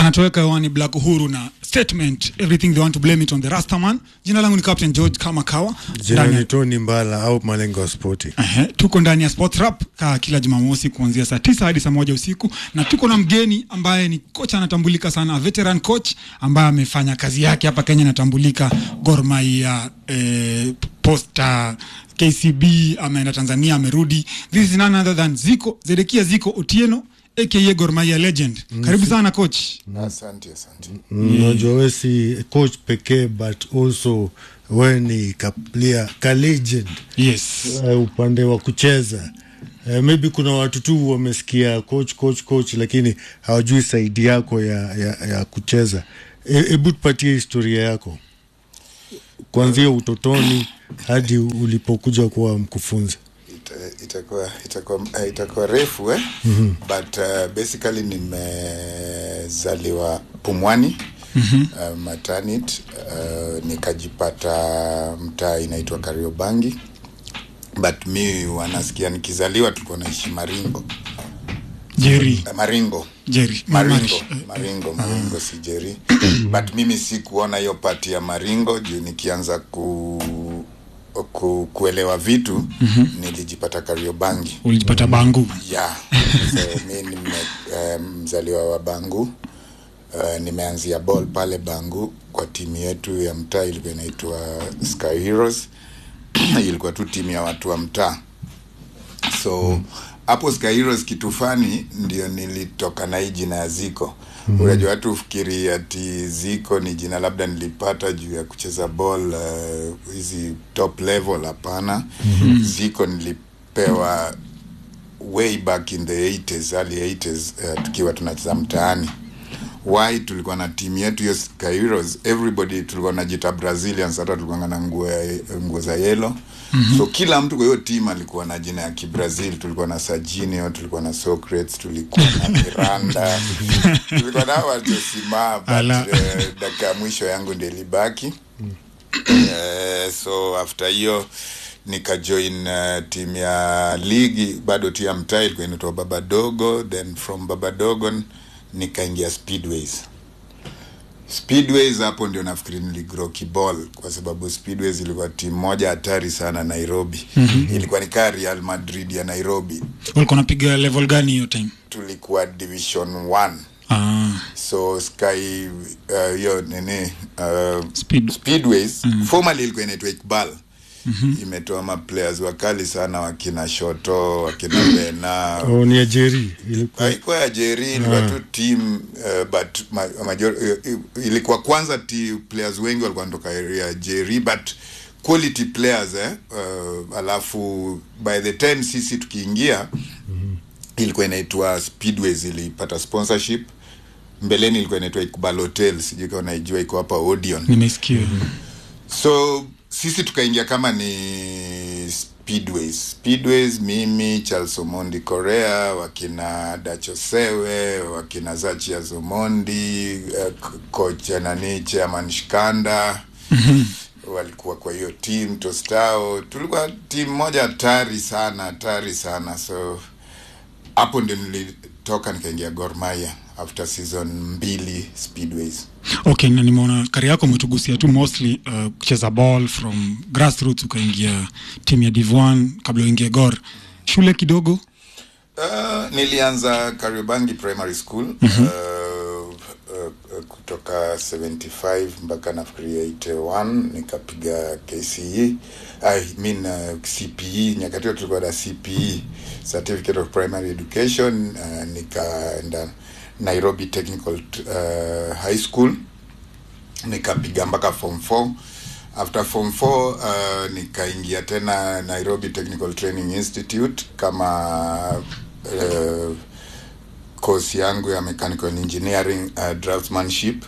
anatoweka hewani Black Uhuru na statement everything they want to blame it on the Rastaman. Jina langu ni Captain George kama kawa. Jina Ndani ya- ni Tony Mbala au Malengo ya Spoti. Ehe, tuko ndani ya Sports Rap ka kila Jumamosi kuanzia saa tisa hadi saa moja usiku, na tuko na mgeni ambaye ni kocha anatambulika sana, veteran coach ambaye amefanya kazi yake hapa Kenya, anatambulika Gor Mahia, eh, Posta, KCB, ameenda Tanzania, amerudi. This is none other than Ziko Zedekia Ziko Otieno aka Gor Mahia legend. Karibu sana coach. Asante, asante. Unajua we si coach pekee but also we ni ka player, ka legend Yes. uh, upande wa kucheza uh, maybe kuna watu tu wamesikia coach coach coach lakini hawajui saidi yako ya, ya, ya kucheza. E- Hebu tupatie historia yako kuanzia utotoni hadi ulipokuja kuwa mkufunzi. Ita- itakuwa itakuwa eh, itakuwa refu eh? but uh, basically nimezaliwa Pumwani uh, maternity uh, nikajipata mtaa inaitwa Kariobangi but mi wanasikia nikizaliwa tulikuwa naishi Maringo Jerry. Eh, Maringo Jerry. Maringo, Marish. Maringo, Maringo si Jerry. But mimi si kuona hiyo pati ya Maringo juu nikianza ku, ku, kuelewa vitu nilijipata Kariobangi. Ulijipata Bangu. Yeah. So, mi nime eh, mzaliwa wa Bangu. Uh, nimeanzia ball pale Bangu kwa timu yetu ya mtaa ilikuwa inaitwa Sky Heroes. ilikuwa tu timu ya watu wa mtaa so hapo Sky Heroes kitu fani ndio nilitoka na hii jina ya Ziko. Unajua watu ufikiri ati Ziko ni jina labda nilipata juu ya kucheza ball uh, hizi top level. Hapana, Ziko nilipewa way back in the 80s, early 80s uh, tukiwa tunacheza mtaani why tulikuwa na timu yetu hiyo Sky Heroes, everybody tulikuwa najita Brazilians, hata tulikuwa na nguo ya- nguo za yellow mm-hmm. so kila mtu kwa hiyo timu alikuwa na jina ya Kibrazil. Tulikuwa na Serginho, tulikuwa na Socrates, tulikuwa na Miranda, tulikuwa na wachosimama but Ala. uh, dakika ya mwisho yangu ndio ilibaki uh, so after hiyo nikajoin uh, timu ya ligi bado tu ya mtaa ilikuwa inaitwa Babadogo, then from Babadogo nikaingia Speedways. Speedways hapo ndio nafikiri niligrow kiball kwa sababu Speedways ilikuwa timu moja hatari sana Nairobi. Mm-hmm. Ilikuwa ni kaa Real Madrid ya Nairobi. Ulikuwa unapiga level gani hiyo time? Tulikuwa division 1 Ah, so sky uh, hiyo nini uh, Speed. speedways mm. formerly ilikuwa inaitwa Iqbal mm-hmm. imetoa maplayers wakali sana wakina Shoto wakina Bena Oh, ni ajeri ilikuwa haikuwa ya Jerry ilikuwa tu team uh, but ma, major, uh, ilikuwa kwanza ti players wengi walikuwa wanatoka area ya Jerry but quality players eh, uh, alafu by the time sisi tukiingia mm-hmm. ilikuwa inaitwa Speedways ilipata sponsorship mbeleni ilikuwa inaitwa Iqbal Hotel sijui kama unaijua iko hapa Odeon nimesikia. so sisi tukaingia kama ni speedways speedways mimi charles omondi korea wakina dachosewe wakina zachia zomondi uh, kocha nani chairman shikanda walikuwa kwa hiyo team tostao tulikuwa timu moja hatari sana hatari sana so hapo ndio nilitoka nikaingia Gor Mahia after season mbili speedways Okay, na nimeona kari yako umetugusia tu mostly uh, kucheza ball from grassroots ukaingia timu ya Div 1 kabla uingie Gor. Shule kidogo Uh, nilianza Kariobangi Primary School mm-hmm. uh, uh, uh, kutoka 75 mpaka nafikiria 81 nikapiga KCE I mean uh, CPE nyakati hiyo tulikuwa na CPE Certificate of Primary Education uh, nikaenda Nairobi Technical uh, High School nikapiga mpaka form 4 after form 4 uh, nikaingia tena Nairobi Technical Training Institute kama uh, course yangu ya mechanical engineering uh, draftsmanship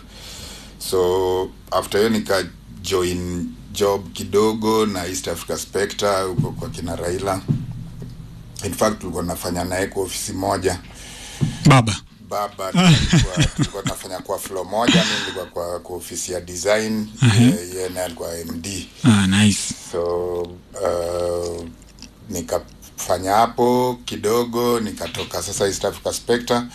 so after hiyo nika join job kidogo na East Africa Spectre huko kwa kina Raila in fact tulikuwa nafanya naye kwa ofisi moja baba. baba tulikuwa tulikuwa tunafanya kwa floor moja mi nilikuwa kwa, kwa ofisi ya design uh-huh. yeye naye alikuwa md Ah, nice. so uh, nikafanya hapo kidogo nikatoka sasa East Africa Spectre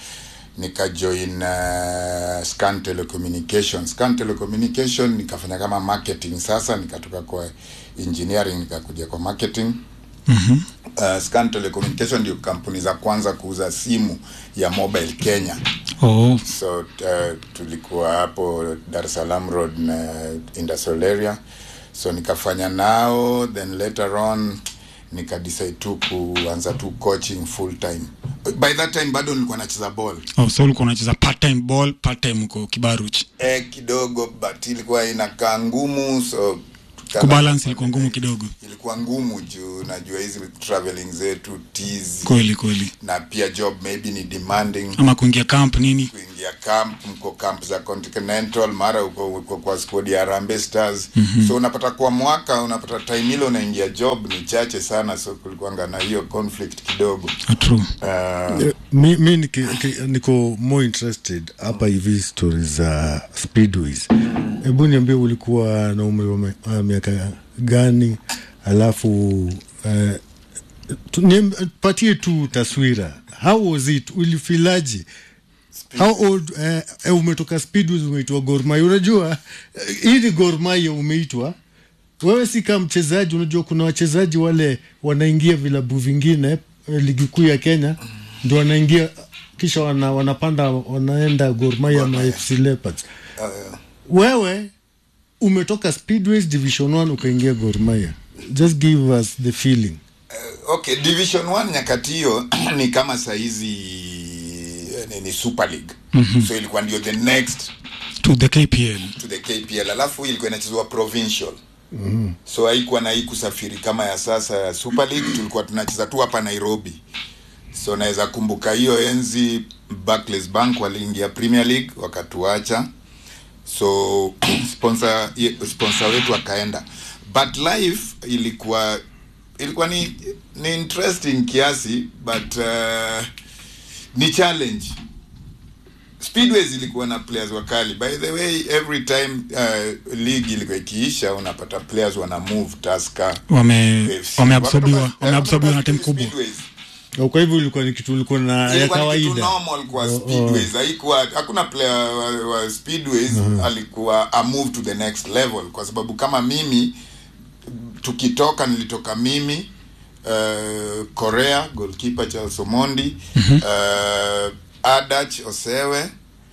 nikajoin uh, scan telecommunication scan telecommunication nikafanya kama marketing sasa nikatoka kwa engineering nikakuja kwa marketing Mhm. uh, scan telecommunication ndio kampuni za kwanza kuuza simu ya mobile kenya Oh, so uh, tulikuwa hapo dar es salaam road na industrial area so nikafanya nao then later on nikadecide tu kuanza tu coaching full time by that time bado nilikuwa nacheza ball oh, so ulikuwa unacheza part time ball, part time uko Kibaruch. eh, kidogo but ilikuwa inakaa ngumu so tukaanza Kubalance kufanya- ilikuwa ngumu kidogo. ilikuwa ngumu juu najua hizi traveling zetu tizi Kweli kweli. na pia job maybe ni demanding Ama kuingia camp nini? kuingia camp mko camp za continental mara uko, uko kwa squad ya Harambee Stars mm-hmm. so unapata kwa mwaka unapata time ile unaingia job ni chache sana so kulikuwanga na hiyo conflict kidogo Ah, True. uh, Eh, mi, mi niki, ki- niko more interested hapa hivi stori za speedways hebu niambie ulikuwa na umri wa me- wa miaka gani alafu eh, tu- niam- patie tu taswira how was it ulifilaji how old eh, eh, umetoka speedways umeitwa gormai unajua eh, hii ni gormai umeitwa wewe si kama mchezaji unajua kuna wachezaji wale wanaingia vilabu vingine eh, ligi kuu ya kenya ndio wanaingia kisha wana, wanapanda wanaenda gormaya na fc leopards uh, wewe umetoka speedways division 1 ukaingia gormaya just give us the feeling okay division 1 nyakati hiyo ni kama saizi eh, ni, ni super league mm-hmm. so ilikuwa ndio the next To the KPL. to the KPL alafu ilikuwa inachezwa provincial mm. so haikuwa na hii kusafiri kama ya sasa ya Super League tulikuwa tunacheza tu hapa Nairobi so naweza kumbuka hiyo enzi Barclays Bank waliingia Premier League wakatuacha so sponsor ye- sponsor wetu akaenda but life ilikuwa ilikuwa ni, ni interesting kiasi but uh, ni challenge speedways ilikuwa na players wakali by the way every time uh, league ilikuwa ikiisha unapata players wana move taska Wame wameabsorbiwa wameabsorbiwa na timu kubwa. Na kwa hivyo ilikuwa ni kitu ulikuwa na ya ilikuwa ni kitu kawaida normal kwa Oh, oh. speedways haikuwa hakuna player wa, wa speedways alikuwa a move to the next level kwa sababu kama mimi tukitoka nilitoka mimi uh, korea goalkeeper charles omondi uh, adach osewe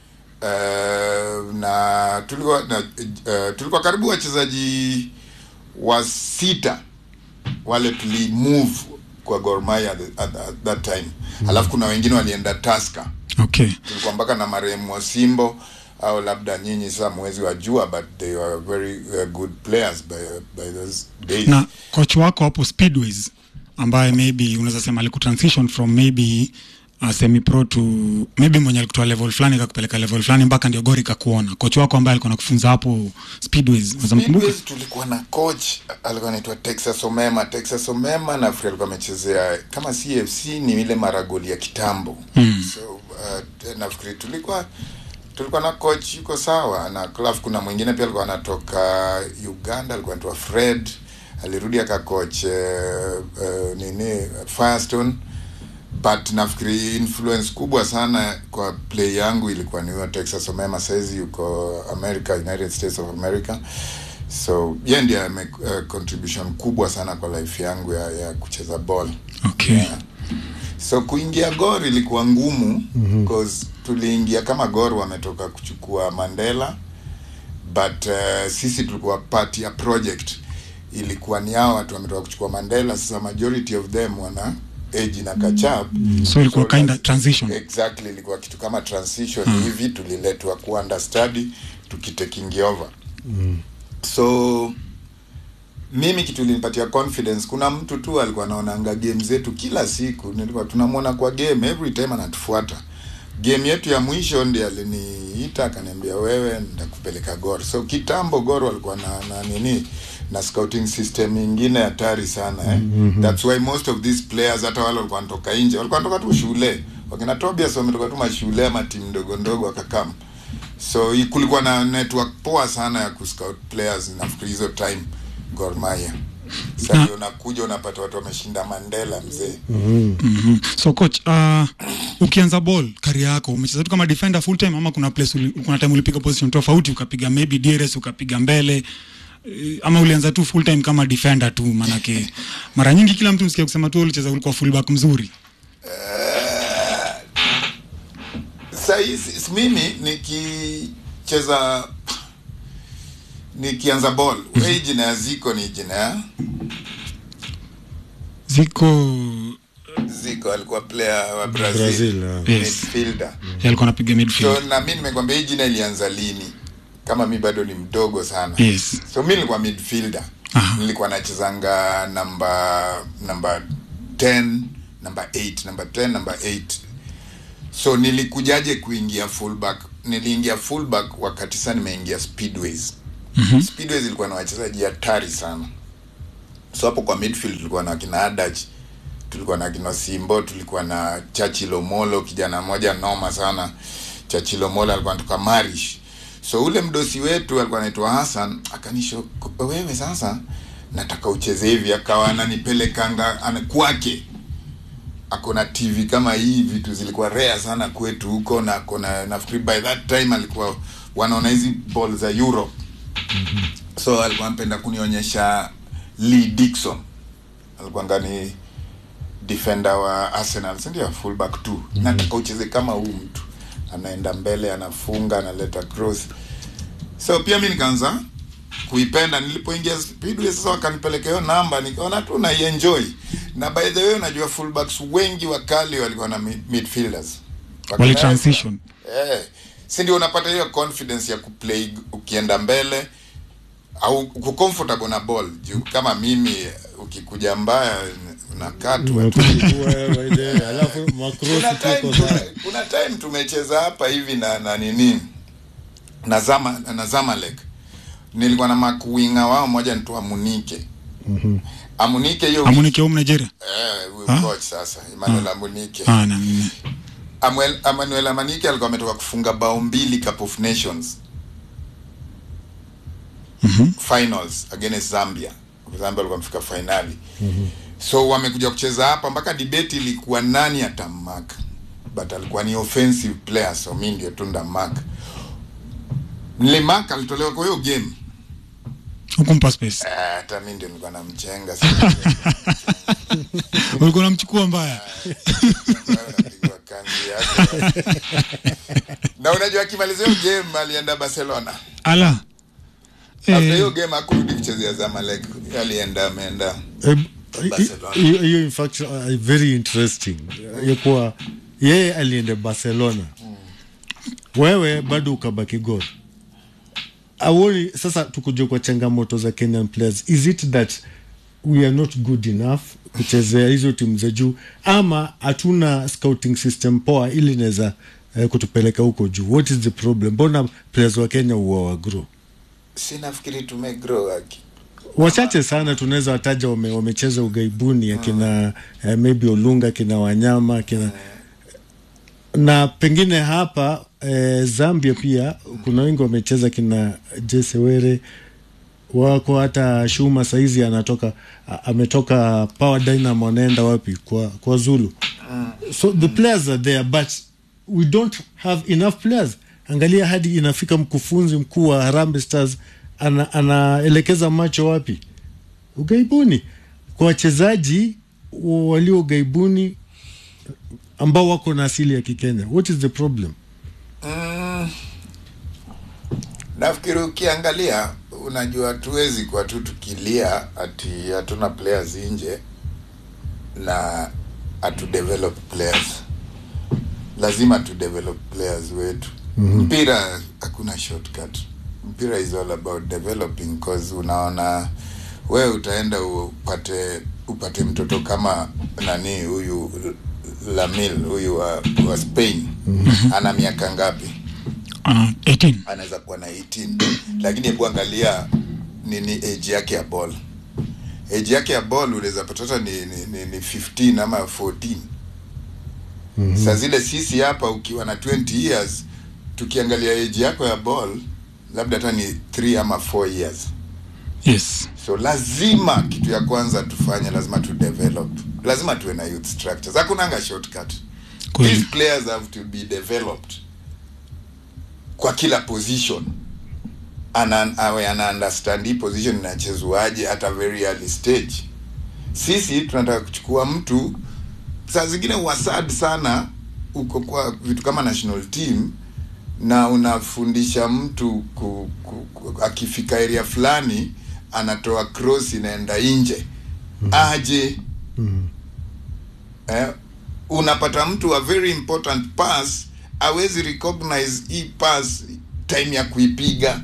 uh, na tulikuwa na, uh, tulikuwa karibu wachezaji wa sita wale tuli move kwa Gor Mahia at, at, at that time mm. alafu kuna wengine walienda Tusker Okay. tulikuwa mpaka na marehemu Wasimbo au labda nyinyi sasa mwezi wa jua but they were very uh, good players by, by those days Na coach wako hapo Speedways ambaye maybe unaweza sema alikutransition from maybe uh, semi pro to maybe mwenye alikutoa level fulani kakupeleka level fulani mpaka ndio Gor ikakuona. Coach wako ambaye alikuwa anakufunza hapo Speedways, unaweza mkumbuka? Speedways tulikuwa na coach alikuwa anaitwa Texas Omema. Texas Omema nafikiri alikuwa amechezea kama CFC ni ile maragoli ya kitambo mm. so uh, nafikiri tulikuwa tulikuwa na coach yuko sawa na alafu kuna mwingine pia alikuwa anatoka Uganda alikuwa anaitwa Fred alirudi akacoach uh, uh, nini Firestone but nafikiri influence kubwa sana kwa play yangu ilikuwa ni huyo Texas Omema saizi yuko America United States of America so yeye ndiye ame uh, contribution kubwa sana kwa life yangu ya, ya kucheza ball Okay. yeah. so kuingia Gor ilikuwa ngumu mm-hmm. cause tuliingia kama Gor wametoka kuchukua Mandela but uh, sisi tulikuwa part ya project ilikuwa ni hao watu wametoka kuchukua Mandela sasa majority of them wana age na kachap So ilikuwa kinda transition. exactly ilikuwa kitu kama transition mm. hivi tuliletwa ku understudy tukitaking over mm. so mimi kitu ilinipatia confidence kuna mtu tu alikuwa anaonanga game zetu kila siku nilikuwa tunamwona kwa game every time anatufuata game yetu ya mwisho ndi aliniita akaniambia wewe ndakupeleka gor so kitambo gor walikuwa na, na nini na scouting system ingine hatari sana eh? mm-hmm. that's why most of these players hata wale walikuwa wanatoka nje walikuwa wanatoka tu shule wakina Tobias wametoka tu mashule ama timu ndogo ndogo wakakam so hii kulikuwa na network poa sana ya kuscout players nafikiri hizo time Gor Mahia sasa ndio unakuja unapata watu wameshinda mandela mzee Mhm. so coach uh, ukianza ball kari yako umecheza tu kama defender full time ama kuna place uli, kuna time ulipiga position tofauti ukapiga maybe DRS ukapiga mbele eh, ama ulianza tu full time kama defender tu manake mara nyingi kila mtu msikia kusema tu ulicheza ulikuwa fullback mzuri sahii mimi nikicheza nikianza ball we jina ya ziko ni jina ya ziko ziko alikuwa player wa brazil, Brazil, ah. Yes. midfielder yeye alikuwa anapiga midfield so na mi nimekwambia hii jina ilianza lini kama mi bado ni mdogo sana yes so mi nilikuwa midfielder Aha. nilikuwa nachezanga namba namba 10 namba 8 namba 10 namba 8 so nilikujaje kuingia fullback niliingia fullback wakati saa nimeingia speedways mm-hmm. speedways ilikuwa na wachezaji hatari sana so hapo kwa midfield tulikuwa na kina adach tulikuwa na kina simbo tulikuwa na chachilomolo kijana mmoja noma sana chachilomolo alikuwa anatoka marish so ule mdosi wetu alikuwa anaitwa hassan akanisho wewe sasa nataka ucheze hivi akawa ananipelekanga ana, kwake akona tv kama hii vitu zilikuwa rare sana kwetu huko na akona nafikiri by that time alikuwa wanaona hizi ball za europe so alikuwa anapenda kunionyesha lee dixon alikuwa ngani defender wa arsenal sindio fullback tu mm-hmm. nataka ucheze kama huu mtu anaenda mbele anafunga analeta cross so pia mi nikaanza kuipenda nilipoingia speedway sasa wakanipeleka hiyo namba nikaona tu naienjoy na by the way unajua fullbacks wengi wakali walikuwa na mid- midfielders wali transition eh, si ndio unapata hiyo confidence ya kuplay ukienda mbele au uko comfortable na ball juu kama mimi ukikuja mbaya unakatwa tu alafu kuna makrosi time, tuko kuna, sana kuna time tumecheza hapa hivi na na nini na zama na Zamalek nilikuwa na makuinga wao moja nitu Amunike mm-hmm. Amunike hiyo amunike home Nigeria eh huyo Ah? coach sasa Emmanuel Amunike ah na mimi Amuel, Emmanuel Amunike alikuwa ametoka kufunga bao mbili Cup of Nations Mhm. finals against Zambia Zambia walikuwa wamefika finali mm-hmm. so wamekuja kucheza hapa mpaka debate ilikuwa nani atamark but alikuwa ni offensive player so mi ndio tu ndamark nilimark alitolewa kwa hiyo game hukumpa space Eh, hata mi ndio nilikuwa namchenga ulikuwa unamchukua mbaya napigwa kanzi yake na unajua akimalizia hiyo game alienda Barcelona ala after hiyo eh, game hakurudi kuchezea Zamalek alienda ameenda Eh, Barcelona. hiyo hiyo in fact uh, very interesting ya kuwa yeye alienda barcelona wewe bado ukabaki gor auoni sasa tukuja kwa changamoto za kenyan players is it that we are not good enough kuchezea hizo timu za juu ama hatuna scouting system poa ili inaweza eh, kutupeleka huko juu what is the problem mbona players wa kenya huwa wagro si nafikiri tumegrow aki wachache sana tunaweza wataja wame, wamecheza ugaibuni akina eh, maybe olunga kina wanyama kina na pengine hapa eh, zambia pia kuna wengi wamecheza kina jesewere wako hata shuma saizi anatoka a- ametoka power dynamo anaenda wapi kwa, kwa zulu so the players are there but we don't have enough players angalia hadi inafika mkufunzi mkuu wa Harambee Stars ana, anaelekeza macho wapi ugaibuni kwa wachezaji walio ugaibuni ambao wako na asili ya kikenya what is the problem mm, nafikiri ukiangalia unajua tuwezi kwa tu tukilia ati hatuna players nje na hatu develop players lazima tu develop players wetu mm-hmm. mpira hakuna shortcut mpira is all about developing cause unaona wewe utaenda upate upate mtoto kama nani huyu lamil huyu wa, wa spain mm-hmm. ana miaka ngapi uh, 18 anaweza kuwa na 18 lakini hebu angalia nini age yake ya ball age yake ya ball unaweza pata hata ni, ni, ni, ni 15 ama 14 mm-hmm. saa zile sisi hapa ukiwa na 20 years tukiangalia age yako ya ball labda hata ni 3 ama 4 years yes so lazima kitu ya kwanza tufanye lazima tu develop lazima tuwe na youth structures hakunanga shortcut these kweli players have to be developed kwa kila position ana awe ana understand hii position inachezwaje at a very early stage sisi tunataka kuchukua mtu saa zingine wasad sana uko kwa vitu kama national team na unafundisha mtu ku, ku, ku, akifika area fulani anatoa cross inaenda nje aje eh, unapata mtu a very important pass awezi recognize hii pass time ya kuipiga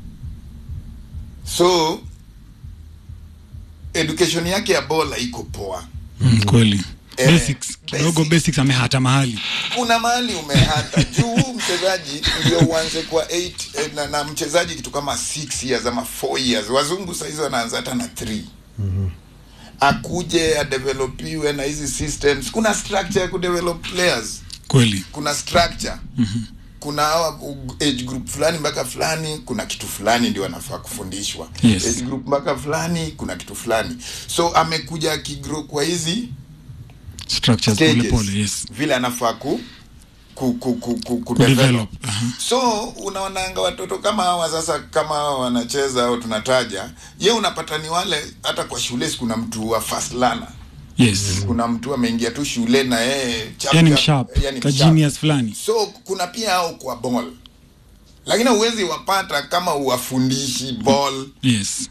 so education yake ya bola iko poa mm, kweli Eh, basics kidogo basic. basics amehata mahali kuna mahali umehata juu huu mchezaji ndio uanze kwa 8 eh, na, na mchezaji kitu kama 6 years ama 4 years wazungu sahizi wanaanza hata na 3 akuje adevelopiwe na hizi systems kuna structure ya kudevelop players kweli kuna structure kuna hawa u- age group fulani mpaka fulani kuna kitu fulani ndio anafaa kufundishwa Yes. age group mpaka fulani kuna kitu fulani so amekuja akigrow kwa hizi structures pole stages pole yes vile anafaa ku ku, ku, ku, ku, ku Kudevelop, develop. aha. so unaonanga watoto kama hawa sasa kama hawa wanacheza au tunataja ye unapata ni wale hata kwa shule si kuna mtu wa first learner yes kuna mtu ameingia tu shule na yeye chap yani chap, msharp yani ka msharp. genius fulani so kuna pia hao kwa ball lakini huwezi wapata kama uwafundishi ball yes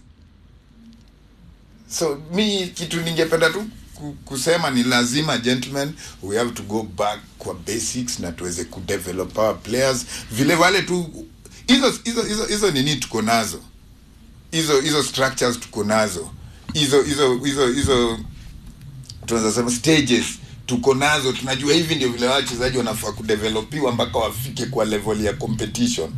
so mi kitu ningependa tu ku- kusema ni lazima gentlemen we have to go back kwa basics na tuweze kudevelop our players vile wale tu hizo hizo hizo hizo nini tuko nazo hizo hizo structures tuko nazo hizo hizo hizo hizo tunaweza sema stages tuko nazo tunajua hivi ndio vile wachezaji wanafaa kudevelopiwa mpaka wafike kwa level ya competition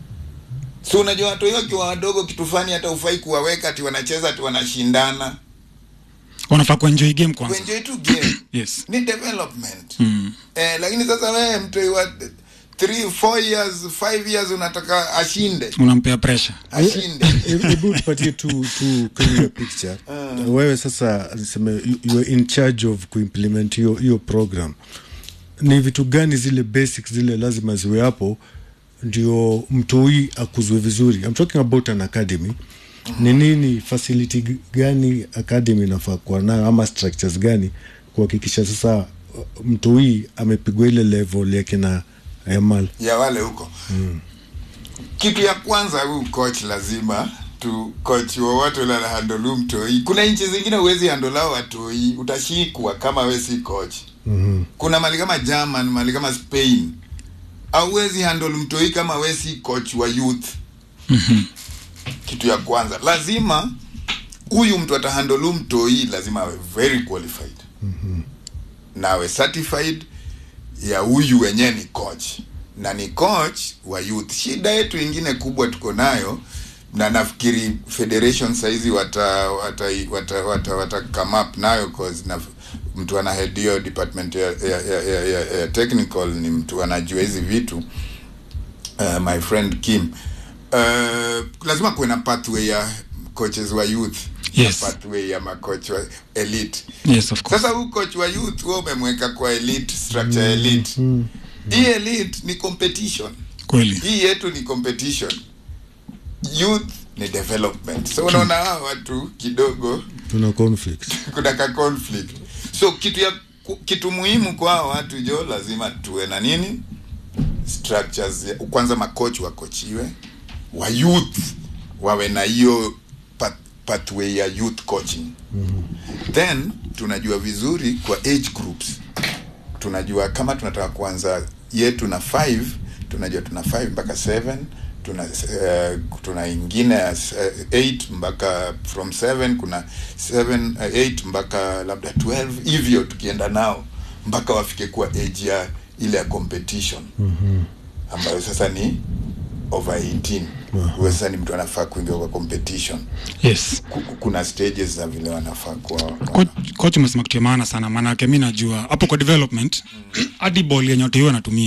so unajua watu hiyo wakiwa wadogo kitu fani hata ufai kuwaweka ati wanacheza ati wanashindana wanafaa kuenjoy game kwanza kuenjoy tu game yes ni development mm. eh, lakini sasa wewe mtu wa 3 4 years 5 years unataka ashinde unampea pressure ashinde hebu tupatie tu tu clear picture wewe sasa niseme you- you are in charge of kuimplement hiyo hiyo program ni vitu gani zile basics zile lazima ziwe hapo ndio mtoi akuzwe vizuri I'm talking about an academy ni nini facility g- gani academy inafaa kuwa nayo ama structures gani kuhakikisha sasa uh, mtoi amepigwa ile level yake na yamal ya wale huko mm. kitu ya kwanza huyu coach lazima tu coach wowote ule anahandolu mtoi kuna nchi zingine huwezi handolao watoi utashikwa kama we si coach mm-hmm. kuna mali kama german mali kama spain auwezi handle mtoi kama we si coach wa youth kitu ya kwanza lazima huyu mtu atahandolu mtoi lazima awe very qualified na awe certified ya huyu wenyewe ni coach na ni coach wa youth shida yetu ingine kubwa tuko nayo na nafikiri federation saizi wata wata wata, wata, wata come up nayo cause na mtu ana head hiyo department ya, ya, ya, ya, ya, ya technical ni mtu anajua hizi vitu uh, my friend Kim uh, lazima kuwe na pathway ya coaches wa youth Yes. na pathway ya macoach wa elite yes of course sasa huu coach wa youth wewe umemweka kwa elite structure ya elite hii elite ni competition kweli hii yetu ni competition youth ni development so unaona hawa watu kidogo tuna conflict kuna ka conflict so kitu ya ku- kitu muhimu kwa hawa watu jo lazima tuwe na nini structures ya, kwanza makoch wakochiwe wa youth wawe na hiyo path, pathway ya youth coaching mm-hmm. then tunajua vizuri kwa age groups tunajua kama tunataka kuanza yetu na 5 tunajua tuna 5 mpaka 7 tuna uh, tuna ingine ya 8 mpaka from 7 kuna 7 uh, 8 mpaka labda 12 hivyo tukienda nao mpaka wafike kuwa age ya ile ya competition mm-hmm. ambayo sasa ni over 18 huyo sasa ni mtu anafaa kuingia kwa competition yes Ku- ku- kuna stages za vile wanafaa kuwa Coach- coach umesema kitu ya maana sana maanake mi najua hapo kwa development hadi ball yenye watu hiyo wanatumia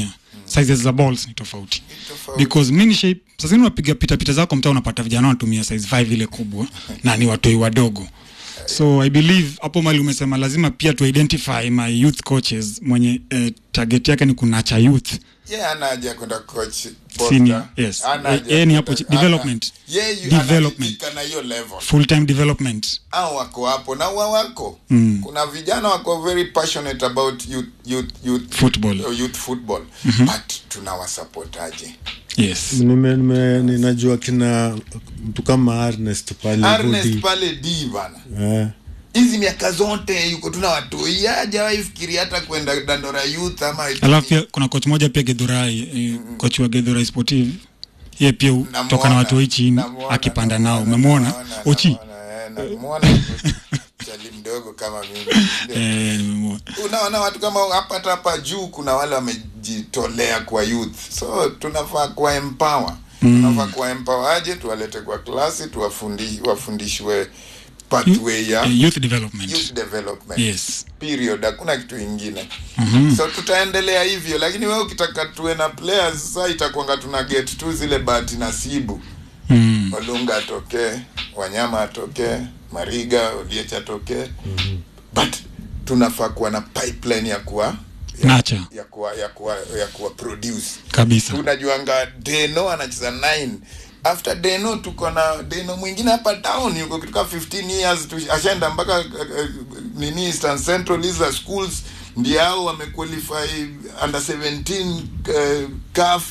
sizes za balls ni tofauti tofauti. because mini shape sasa zingine unapiga pita pita zako mtaa unapata vijana wanatumia size 5 ile kubwa na ni watoi wadogo so i believe hapo mali umesema lazima pia tu identify my youth coaches mwenye eh, target yake ni kunacha youth ye ana haja kwenda coach Senior, posta. yes. Hana Eh, haja yeye ni kwenda- hapo chi- hana- development. Yeye yu- Development. anaridhika na hiyo level full time development au wako hapo na wa wako mm. kuna vijana wako very passionate about youth, youth, youth, Football. uh, youth football mm-hmm. but tunawasapotaje yes Nime- nime- ninajua kina mtu kama Ernest pale Ernest Rudi. pale d bana Eh, hizi miaka zote yuko tuna watoi hajawahi fikiri hata kwenda dandora youth ama alafu pia kuna coach moja pia gedhurai eh, coach wa gedhurai sportive ye pia Namuona, toka na watu hii chini namuona, akipanda namuona, nao umemwona namuona, ochi namuona, eh, namuona chali mdogo kama mimi eh, nimemwona. unaona watu kama hapa hata hapa juu kuna wale wamejitolea kwa youth so tunafaa kuwa empower mm. tunafaa kuwa empower aje tuwalete kwa klasi tuwafundi wafundishwe pathway ya Eh, youth development youth development yes period hakuna kitu ingine mm-hmm. so tutaendelea hivyo lakini wewe ukitaka tuwe na players sasa itakwanga tuna get tu zile bahati nasibu mm. Olunga atokee, Wanyama atokee, Mariga, Oliech atokee. Mm-hmm. But tunafaa kuwa na pipeline ya kuwa ya, nacha ya kuwa ya kuwa ya kuwa produce. kabisa Tunajuanga Deno anacheza 9 after Deno tuko na Deno mwingine hapa town yuko kutoka 15 years tu, ashaenda mpaka uh, uh, nini Eastern Central hizo schools ndio hao wamequalify under 17 uh, CAF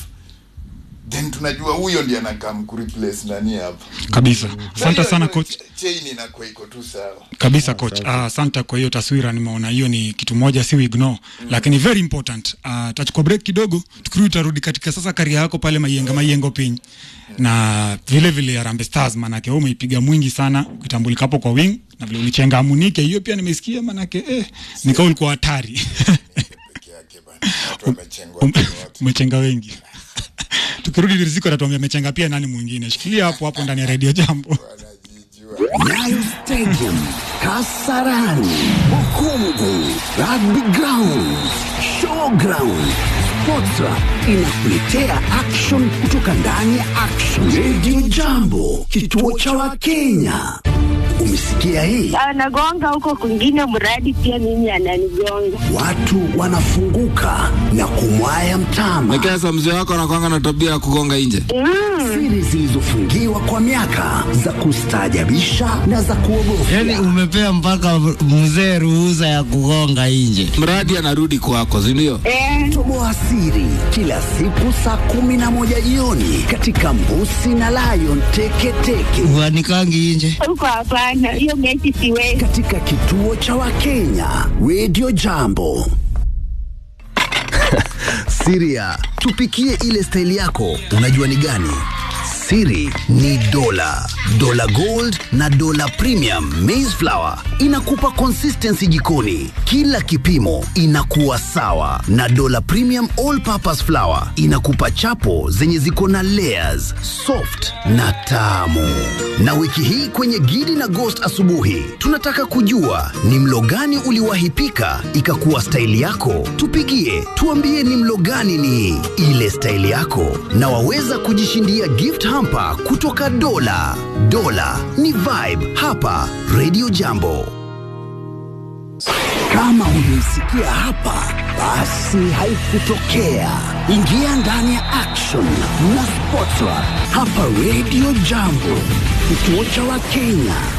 then tunajua huyo ndiye anakaa kureplace nani hapa kabisa asante hiyo- sana hiyo coach ch- chain inakuwa iko tu sawa kabisa coach Ah, asante kwa hiyo taswira nimeona hiyo ni kitu moja si ignore mm. lakini very important uh, tachukua break kidogo tukirudi tutarudi katika sasa karia yako pale maiyenga maiyengo piny na vile vile Harambee Stars manake wewe umeipiga mwingi sana ukitambulika hapo kwa wing na vile ulichenga amunike hiyo pia nimesikia manake eh, nikao ulikuwa hatari peke yake bana watu wamechengwa Um- wote umechenga wengi tukirudi riziko atatuambia amechenga pia nani mwingine shikilia hapo hapo ndani ya redio jambo wanajijua Nyayo Stadium, Kasarani, Bukungu, Rugby Ground, Showground, Sportra inakuletea action kutoka ndani ya action. Radio Jambo, kituo cha Wakenya. Umesikia hii? anagonga huko kwingine, mradi pia mimi ananigonga. Watu wanafunguka na kumwaya mtama. Nekesa, mzee wako anakwanga na tabia ya kugonga nje. Siri zilizofungiwa kwa miaka za kustaajabisha na za kuogofya. Yaani umepea mpaka mzee ruhusa ya kugonga nje. Mradi anarudi kwako, si ndio? Eh, Toboa siri kila siku saa kumi na moja jioni katika Mbusi na Lion Teketeke Wanikangi nje. huko hapana, hiyo mechi siwezi. katika kituo cha Wakenya Radio Jambo. Siria, tupikie ile staili yako, unajua ni gani? Siri ni dola, dola gold na dola premium maize flour inakupa consistency jikoni, kila kipimo inakuwa sawa, na dola premium all purpose flour inakupa chapo zenye ziko na layers, soft na tamu. Na wiki hii kwenye Gidi na Ghost asubuhi, tunataka kujua ni mlo gani uliwahi pika ikakuwa staili yako. Tupigie tuambie ni mlo gani ni ile staili yako, na waweza kujishindia gift hamper kutoka Dola. Dola ni vibe hapa Radio Jambo. Kama hujaisikia hapa, basi haikutokea. Ingia ndani ya action na Sportra hapa Radio Jambo, kituo cha Wakenya.